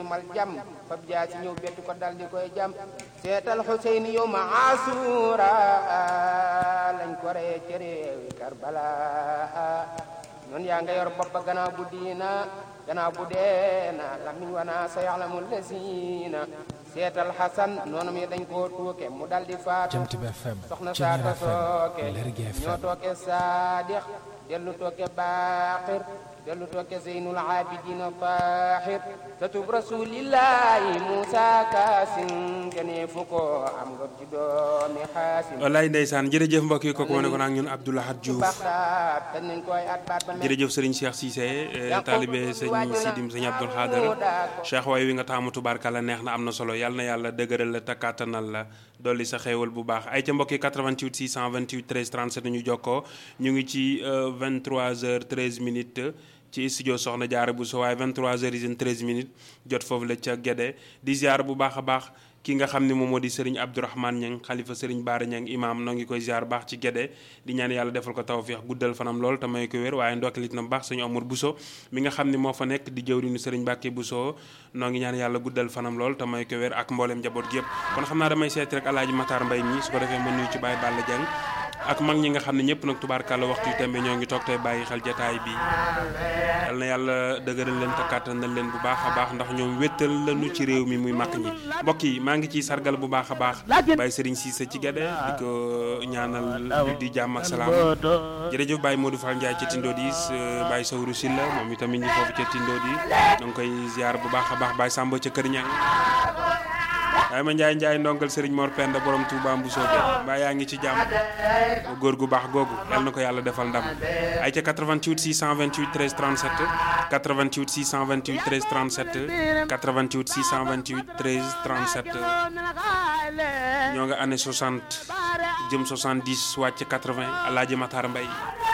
mal jam fab jaa si ñëw bettu ko dal di koy jam seetal Xuseyn yow ma asura lañ ko ree ci réewi Karbala noonu yaa nga yor bopp ba gannaaw bu diina gannaaw bu deena lamiñ wana sa yaxlamu lesina seetal Xasan noonu mi dañ koo tuuke mu dal di faatu Jant bi FM soxna Ceñeer saata FM sooke Lergui ñoo FM tooke saadix dellu tooke baaxir dellu tooke zeynul abidina tahir tatub rasulillahi musa kaasin gënee fu ko am nga ci doomi xaasin wallaay ndeysaan jërëjëf mbokk yi kooku ma ne ko nag ñun Abdou Lahad Diouf baxdaat dañ nañ koy at baat ba mel jërëjëf sëriñ Cheikh Cissé eh, taalibe sëñ Sidim sëñ Abdoul Xaadar Cheikh waay wi nga taamu tubaarkàlla neex na am na solo yàlla na yàlla dëgëral la te kàttanal la dolli sa xéewal bu baax ay ca mbokk yi 88 628 13 37 ñu jokkoo ñu ngi ci 23h13 minutes ci studio Soxna Jaara bu so waaye 23h13 minutes jot foofu la ca Gédé di ziar bu baax a baax ki nga xam ne moom moo di Serigne Abdourahmane Niang xalifa Serigne Baara Niang imam noo ngi koy ziar baax ci Gédé di ñaan yàlla defal ko tawfiix guddal fanam lool te may ko wér waaye ndokkalit na baax sëñ Omar Bousso mi nga xam ne moo fa nekk di jëwriñu Serigne Mbacke Bousso noo ngi ñaan yàlla guddal fanam lool te may ko wér ak mboolem njaboot gi yëpp kon xam naa damay seeti rek alaaji Matar Mbay mi su ko defee ma nuyu ci Baye Balla Dieng ak mag ñi nga xam ne ñëpp nag tubaarkàlla waxtu yu tembe ñoo ngi toog tey bàyyi xel jataay bi yal na yàlla dëgëral leen te kàttanal leen bu baax a baax ndax ñoom wéttal lañu ci réew mi muy mag ñi mbokk yi maa ngi ciy sargal bu baax a baax Baye Serigne Cissé ci Gédé di ko ñaanal di jàmm ak salaam jërëjëf Baye Modou Fall Ndiaye ca Tindo di Baye Sawru Silla moom itamit ñi foofu ca Tindo di da nga koy ziar bu baax a baax Baye Samba ca Kër Ñang waaye ma Njaay Njaay ndongal Serigne Mor Penda borom Touba Mbousso bi mbaa yaa ngi ci jàmm góor gu baax googu yal na ko yàlla defal ndam ay ca 88 628 13 37 88 628 13 37 88 628 13 37 ñoo nga année 60 jëm 70 wàcc 80 Alaaji Matar Mbay